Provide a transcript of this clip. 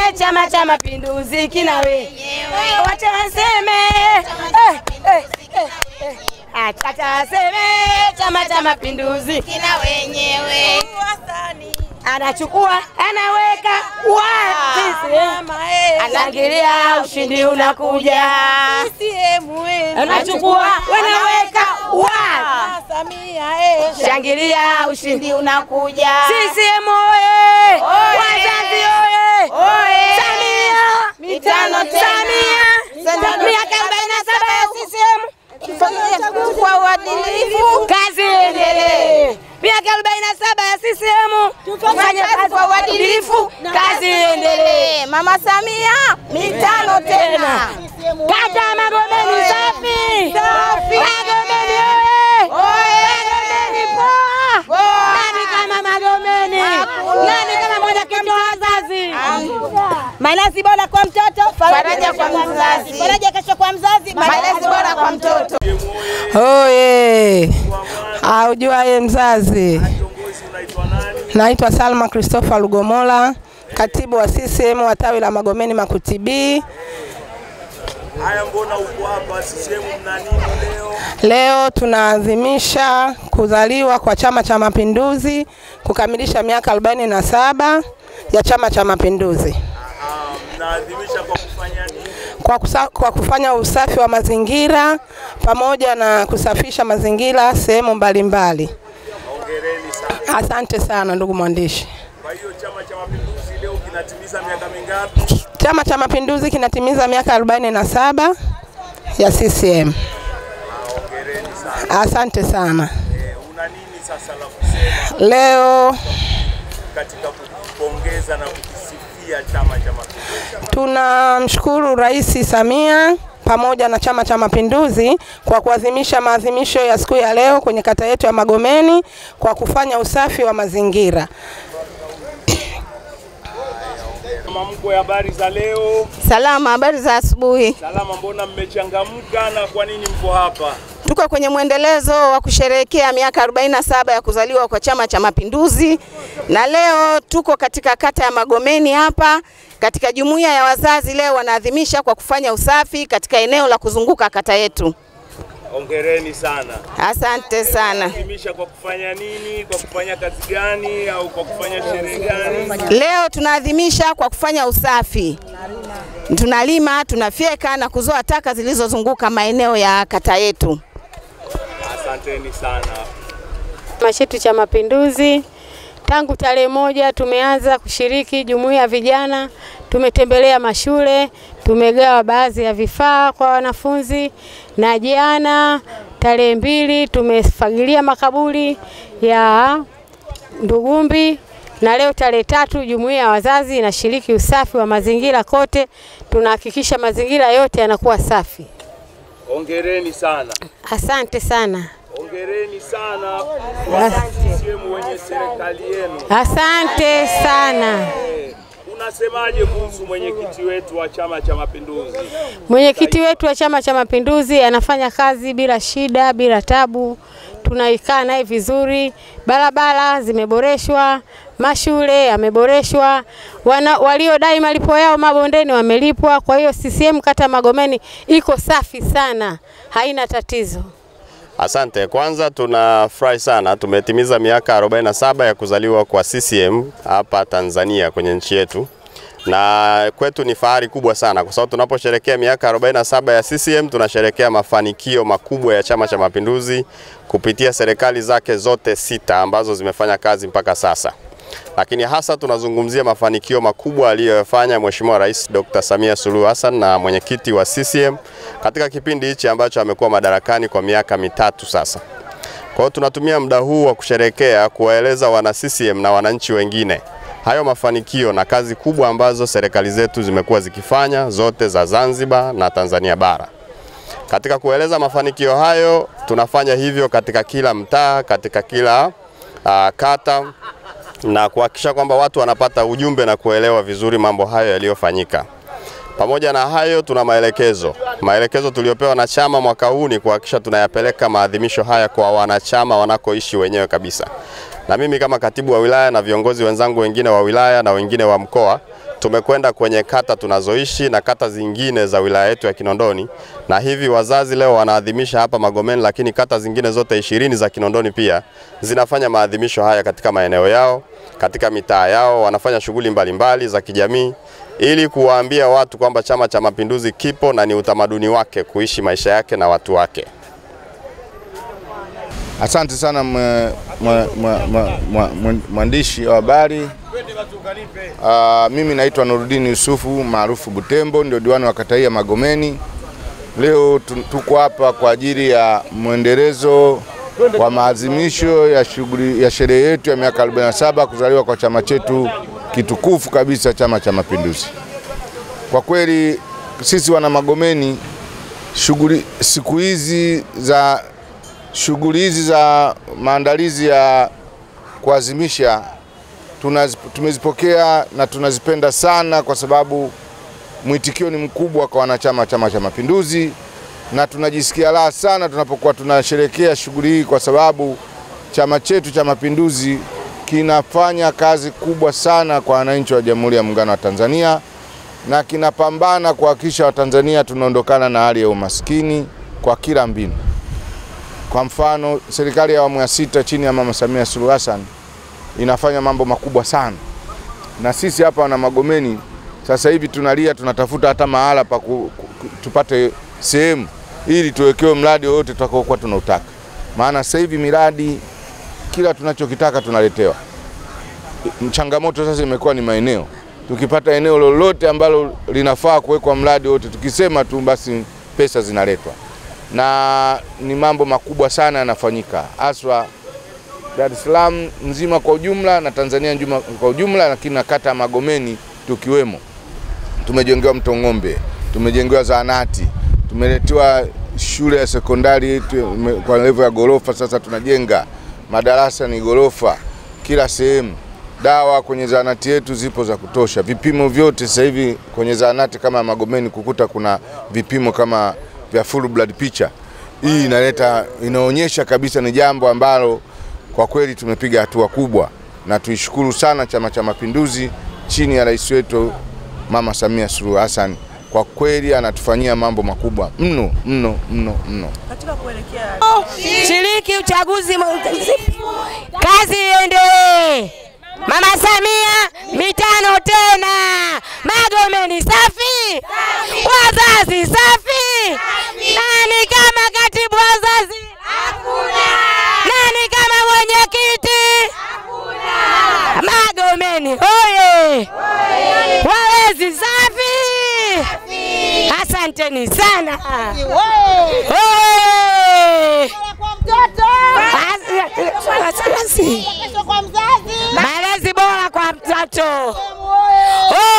Chama cha Mapinduzi kina wenyewe, wacha waseme eh, eh, eh, eh. Acha waseme Chama cha Mapinduzi kina wenyewe, anachukua anaweka wapi, anaangalia ushindi unakuja, anachukua wanaweka wapi Shangilia ushindi unakuja. CCM oye! Wazazi oye! Samia mitano tena. Samia miaka 47 ya CCM. Kwa uadilifu. Kazi iendelee. Miaka 47 ya CCM. Tufanye kazi kwa uadilifu. Kazi iendelee. Mama Samia mitano tena. Kata ya Magomeni safi. Magomeni oye! Magomeni poa! Nani kama Magomeni? Nani kama mwenyekiti wa wazazi? Malezi bora kwa mtoto, faraja kwa mzazi. Faraja kesho kwa mzazi, malezi bora kwa mtoto. Oye, aujuaye mzazi. Naitwa Salma Christopher Lugomola, katibu wa CCM wa tawi la Magomeni Makutibi. Haya, mbona uko hapa? CCM mna nini leo? Leo tunaadhimisha kuzaliwa kwa Chama cha Mapinduzi, kukamilisha miaka 47 ya Chama cha Mapinduzi Ah, Mnaadhimisha kwa kufanya nini? kwa, kusa, kwa kufanya usafi wa mazingira pamoja na kusafisha mazingira sehemu mbalimbali. Hongereni sana. Asante sana ndugu mwandishi. Kwa hiyo Chama cha Mapinduzi leo kinatimiza miaka mingapi? Chama cha Mapinduzi kinatimiza miaka 47 ya CCM. Hongereni sana. Asante sana. Eh, una nini sasa la kusema Leo katika kupongeza na kukisifia Chama cha Mapinduzi? tunamshukuru Rais Samia pamoja na Chama cha Mapinduzi kwa kuadhimisha maadhimisho ya siku ya leo kwenye kata yetu ya Magomeni kwa kufanya usafi wa mazingira. Mama mkwe, habari za leo? Salama, habari za asubuhi. Salama, mbona mmechangamka na kwa nini mko hapa? Tuko kwenye mwendelezo wa kusherehekea miaka 47 ya kuzaliwa kwa Chama cha Mapinduzi, na leo tuko katika kata ya Magomeni hapa katika jumuiya ya wazazi. Leo wanaadhimisha kwa kufanya usafi katika eneo la kuzunguka kata yetu. Hongereni sana. Asante sana. Adhimisha kwa kufanya nini? Kwa kufanya kazi gani au kwa kufanya sherehe gani? Leo tunaadhimisha kwa kufanya usafi, tunalima, tunafyeka na kuzoa taka zilizozunguka maeneo ya kata yetu. Asanteni sana. Chama chetu cha Mapinduzi tangu tarehe moja tumeanza kushiriki jumuiya ya vijana, tumetembelea mashule, tumegawa baadhi ya vifaa kwa wanafunzi, na jana tarehe mbili tumefagilia makaburi ya Ndugumbi na leo tarehe tatu jumuiya ya wazazi inashiriki usafi wa mazingira kote. Tunahakikisha mazingira yote yanakuwa safi. Hongereni sana. Asante sana. Hongereni sana kwa CCM wenye serikali yenu. Asante sana. Eh, Unasemaje kuhusu mwenyekiti wetu wa Chama cha Mapinduzi? Mwenyekiti wetu wa Chama cha Mapinduzi anafanya kazi bila shida, bila tabu. Tunaikaa naye vizuri, barabara zimeboreshwa, mashule yameboreshwa, wana, waliodai malipo yao mabondeni wamelipwa. Kwa hiyo CCM kata ya Magomeni iko safi sana, haina tatizo. Asante. Kwanza tunafurahi sana, tumetimiza miaka 47 ya kuzaliwa kwa CCM hapa Tanzania kwenye nchi yetu, na kwetu ni fahari kubwa sana, kwa sababu tunaposherekea miaka 47 ya CCM tunasherekea mafanikio makubwa ya Chama cha Mapinduzi kupitia serikali zake zote sita ambazo zimefanya kazi mpaka sasa lakini hasa tunazungumzia mafanikio makubwa aliyoyafanya Mheshimiwa Rais Dr. Samia Suluhu Hassan na mwenyekiti wa CCM katika kipindi hichi ambacho amekuwa madarakani kwa miaka mitatu sasa. Kwa hiyo tunatumia muda huu wa kusherekea kuwaeleza wana CCM na wananchi wengine hayo mafanikio na kazi kubwa ambazo serikali zetu zimekuwa zikifanya zote za Zanzibar na Tanzania bara. Katika kueleza mafanikio hayo, tunafanya hivyo katika kila mtaa, katika kila uh, kata na kuhakikisha kwamba watu wanapata ujumbe na kuelewa vizuri mambo hayo yaliyofanyika. Pamoja na hayo, tuna maelekezo. Maelekezo tuliyopewa na chama mwaka huu ni kuhakikisha tunayapeleka maadhimisho haya kwa wanachama wanakoishi wenyewe kabisa. Na mimi kama katibu wa wilaya na viongozi wenzangu wengine wa wilaya na wengine wa mkoa tumekwenda kwenye kata tunazoishi na kata zingine za wilaya yetu ya Kinondoni, na hivi wazazi leo wanaadhimisha hapa Magomeni, lakini kata zingine zote ishirini za Kinondoni pia zinafanya maadhimisho haya katika maeneo yao, katika mitaa yao, wanafanya shughuli mbalimbali za kijamii ili kuwaambia watu kwamba Chama cha Mapinduzi kipo na ni utamaduni wake kuishi maisha yake na watu wake. Asante sana mwe- mwe- mwe- mwe- mwe- mwe- mwandishi wa habari. Uh, mimi naitwa Nurudini Yusufu maarufu Butembo, ndio diwani wa kata hii ya Magomeni. Leo tu- tuko hapa kwa ajili ya mwendelezo wa maadhimisho ya shughuli ya sherehe yetu ya miaka 47 kuzaliwa kwa chama chetu kitukufu kabisa, Chama cha Mapinduzi. Kwa kweli sisi wana Magomeni, shughuli siku hizi za shughuli hizi za maandalizi ya kuadhimisha tunazi- tumezipokea na tunazipenda sana, kwa sababu mwitikio ni mkubwa kwa wanachama wa Chama cha Mapinduzi, na tunajisikia raha sana tunapokuwa tunasherehekea shughuli hii, kwa sababu chama chetu cha Mapinduzi kinafanya kazi kubwa sana kwa wananchi wa Jamhuri ya Muungano wa Tanzania na kinapambana kuhakikisha Watanzania tunaondokana na hali ya umaskini kwa kila mbinu. Kwa mfano, serikali ya awamu ya sita chini ya Mama Samia Suluhu Hassan inafanya mambo makubwa sana, na sisi hapa wana Magomeni sasa hivi tunalia, tunatafuta hata mahala pa ku, ku, tupate sehemu ili tuwekewe mradi wowote tutakaokuwa tunautaka, maana sasa hivi miradi kila tunachokitaka tunaletewa. Changamoto sasa imekuwa ni maeneo. Tukipata eneo lolote ambalo linafaa kuwekwa mradi wote, tukisema tu basi pesa zinaletwa, na ni mambo makubwa sana yanafanyika haswa Dar es Salaam nzima kwa ujumla na Tanzania nzima kwa ujumla, lakini na kata ya Magomeni tukiwemo. Tumejengewa mto Ng'ombe, tumejengewa zahanati, tumeletewa shule ya sekondari tu- kwa level ya gorofa. Sasa tunajenga madarasa ni gorofa kila sehemu. Dawa kwenye zahanati yetu zipo za kutosha, vipimo vyote sasa hivi kwenye zahanati kama ya Magomeni kukuta kuna vipimo kama vya full blood picture. Hii inaleta inaonyesha kabisa ni jambo ambalo kwa kweli tumepiga hatua kubwa, na tuishukuru sana Chama cha Mapinduzi chini ya rais wetu Mama Samia Suluhu Hassan. Kwa kweli anatufanyia mambo makubwa mno mno mno mno. Shiriki uchaguzi, mu- kazi iendelee. Mama Samia mitano tena, Magomeni safi, wazazi safi. Nani kama katibu wazazi? Nani kama mwenyekiti? Magomeni oye! Walezi safi, asanteni sana. Oye! Malezi bora kwa mtoto.